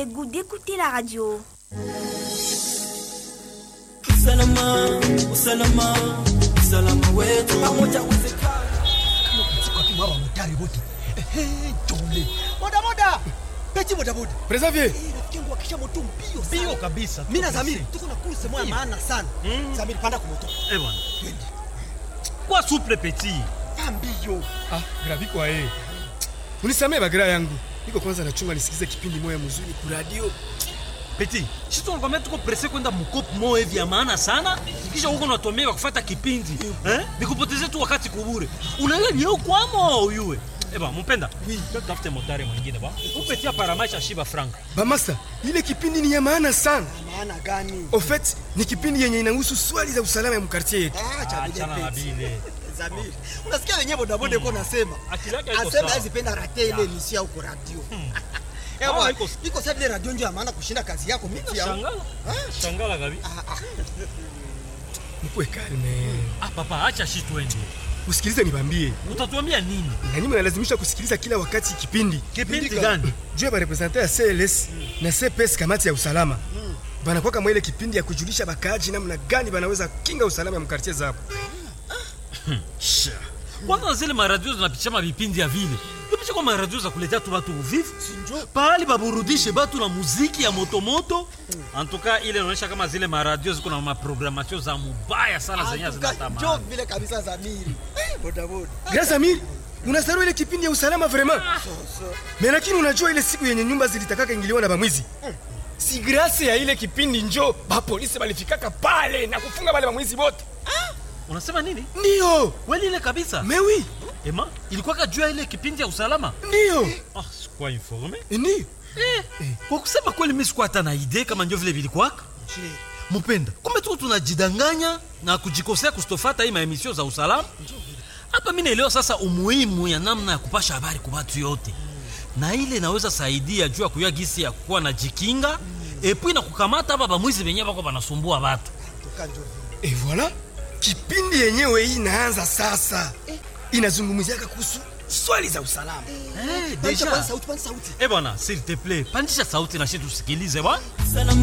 le goût d'écouter la radio. usalama usalama usalama wetu pamoja uwezekana kwa motari wote jole bodaboda peti bodaboda Preservier. rafiki yangu akisha moto mbio sana. Mbio kabisa. Mimi na Zamiri tuko na kurse moya maana sana Zamiri panda kwa moto Eh bwana. twende Kwa souple petit. pa mbio Ah, gravi kwa yeye. Unisamee bagira yangu. Niko kwanza nachunga nisikize kipindi moya mzuri ku radio. Petit. Sisi tunakwambia tuko presse kwenda mkopo moja hivi ya maana sana. Kisha huko unatuambia kufuata kipindi. Eh? Nikupotezee tu wakati kubure. Unaelewa ni huko kwamo uyue. Eh bwana, mpenda. Oui. Tafute motari mwingine ba. Upetia paramaisha shiba franka. Bamasa, ile kipindi ni ya maana sana. maana gani Au fait, ni kipindi yenye inahusu swali za usalama ya mkartie yetu. ah cha Achana na peti bile. Zamiri unasikia wenyewe bodaboda iko nasema Akili yake haiko asema sawa. azipenda rate ile misia huko radio Eh, Ah, bwana, iko- iko sababu ile radio ndio ya maana kushinda kazi yako miti ya Shangala. Shangala gabi. Mkuwe kalme. Ah papa, acha shi twende. Usikilize nibambie. Utatuambia nini? Na nyinyi mnalazimisha kusikiliza kila wakati kipindi. Kipindi gani? Juu ya barepresente ya CLS na CPS kamati ya usalama. Banakuwa kama ile kipindi ya kujulisha bakaaji namna gani banaweza kinga usalama ya mkartie zao. kwanza zile maradio zinapitisha mavipindi ya vile ipisha kwa maradio za kuletea tu batu uvivu pahali baburudishe batu na muziki ya motomoto antuka ile inaonyesha kama zile maradio ziko na maprogramatio za mubaya sana zenye Atuka, njoo zinatamani vile kabisa Zamiri Eh, bodaboda Grâce Amir, unasahau ile kipindi ya usalama vraiment. Mais lakini unajua ile siku yenye nyumba zilitakaka ingiliwa na bamwizi. Si grâce ya ile kipindi njo ba polisi balifikaka pale na kufunga wale bamwizi wote. unasema nini Ndio. kweli ile kabisa Mais oui, ema ilikuwa juu ya ile kipindi ya usalama ndio. ah, sikuwa informe Ndio. kwa kusema kweli mi sikuwa hata na idee kama njo vile vilikwaka mupenda kumbe tuko tunajidanganya na kujikosea kustofata hii maemisio za usalama hapa mi naelewa sasa umuhimu ya namna ya kupasha habari kwa watu yote na ile inaweza saidia juu ya kuyua gisi ya kuwa na jikinga epui na kukamata hapa bamwizi benye bako banasumbua batu Atuka, njoo vile Et voilà. Kipindi yenyewe hii inaanza sasa. Inazungumziaka kuhusu swali za usalama. Eh, Pandisha deja kwanza sauti, pandisha sauti. eh bwana s'il te plaît pandisha sauti na shi tusikilize bwana usalama